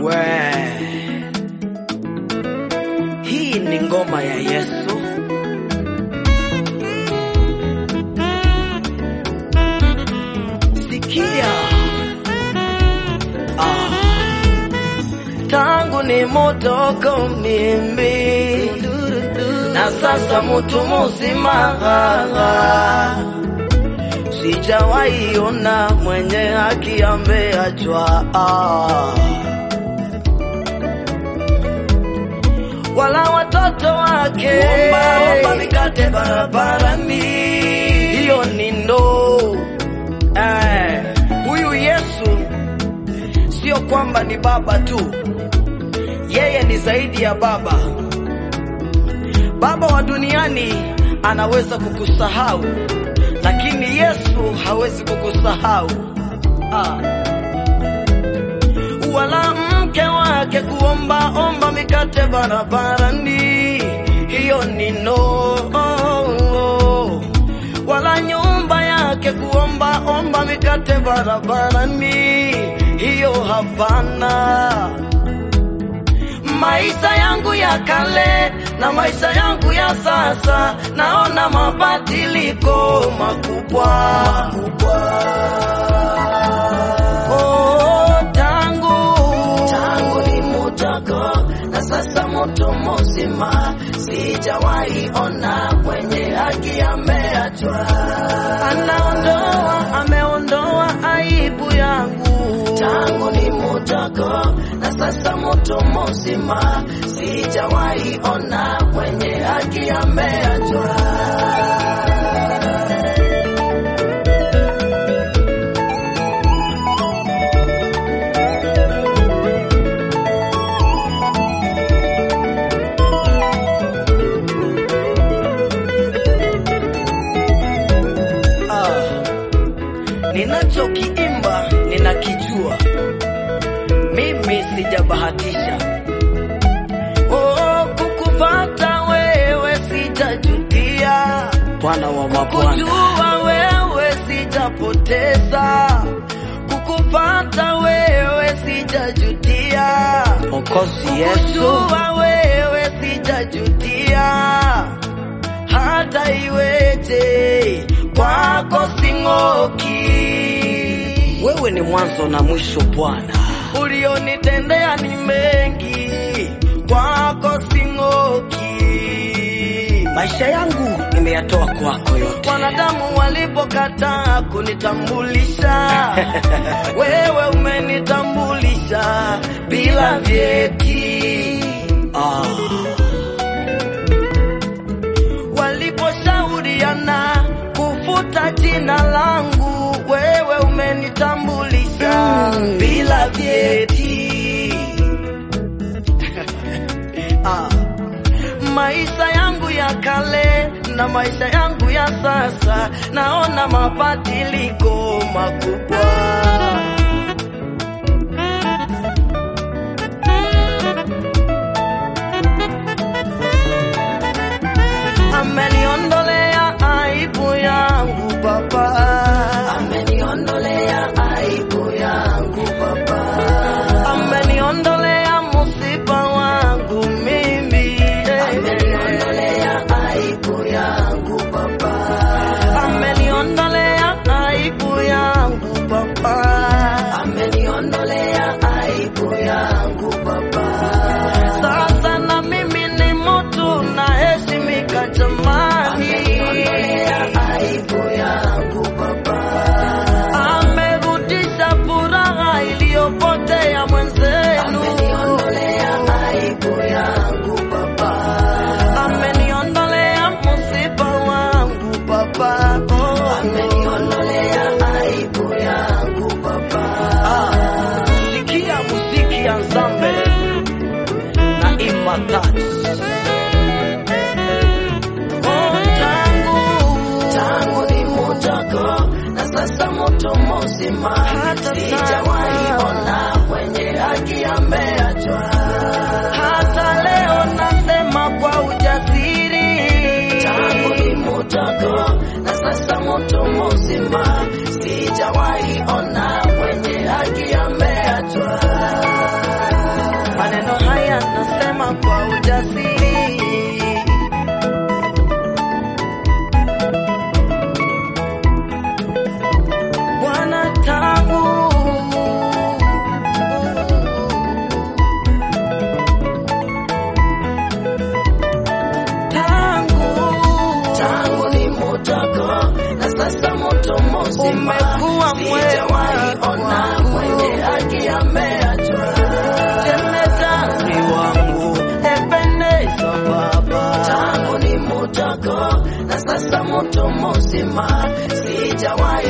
We, hii ni ngoma ya Yesu. Sikia ah. Tangu ni mutoko mimi na sasa mutu muzima, sijawahi ona mwenye haki ameachwa ah. wala watoto wake omba mikate barabarani, hiyo ni ndoo eh. Huyu Yesu sio kwamba ni baba tu, yeye ni zaidi ya baba. Baba wa duniani anaweza kukusahau, lakini Yesu hawezi kukusahau ah wala mke wake kuomba omba mikate barabarani, hiyo ni no. Wala nyumba yake kuomba omba mikate barabarani, hiyo hapana. Maisha yangu ya kale na maisha yangu ya sasa, naona mabadiliko makubwa, Oh, tangu tangu ni mutoko na sasa mutu muzima, sijawahi ona mwenye haki ameachwa. anaondoa ameondoa aibu yangu Tangu ni mutoko na sasa mutu muzima, sijawahi ona mwenye haki ameachwa. ah. ninachokiimba ninakijua mimi sijabahatisha oh, kukupata wewe sijajutia Bwana wa kujua wewe sijapoteza kukupata wewe sijajutia Mwokozi kujua wewe sijajutia hata iweje kwako sing'oki wewe ni mwanzo na mwisho Bwana. ulionitendea ni mengi kwako sing'oki Maisha yangu nimeyatoa kwako yote. wanadamu walipokataa kunitambulisha wewe umenitambulisha bila vyeti Ah, waliposhauriana kufuta jina langu wewe umenitambulisha Mm. bila vyeti ah. maisha yangu ya kale na maisha yangu ya sasa naona mabadiliko makubwa ameniondolea aibu yangu baba ameniondolea aibu yangu Baba. ameniondolea musiba wangu mimi Ameniondolea aibu yangu Baba. ameniondolea aibu yangu baba Ameniondolea aibu yangu Baba. sasa na mimi ni mtu naheshimika jamani Ameniondolea aibu yangu Baba. amerudisha furaha iliyopotea mwenzenu Ameniondolea aibu yangu Baba. ameniondolea musiba wangu baba oh. Ameniondolea aibu yangu Baba. Ah, sikia muziki ya nzambe na imatat oh, tangu tangu ni mutoko na sasa mutu muzima, Hata sijawahi sasa. ona mwenye haki ameachwa. hata leo nasema kwa ujasiri Tangu ni mutoko na sasa mutu muzima, sijawahi ona mwenye haki ameachwa. sijawahi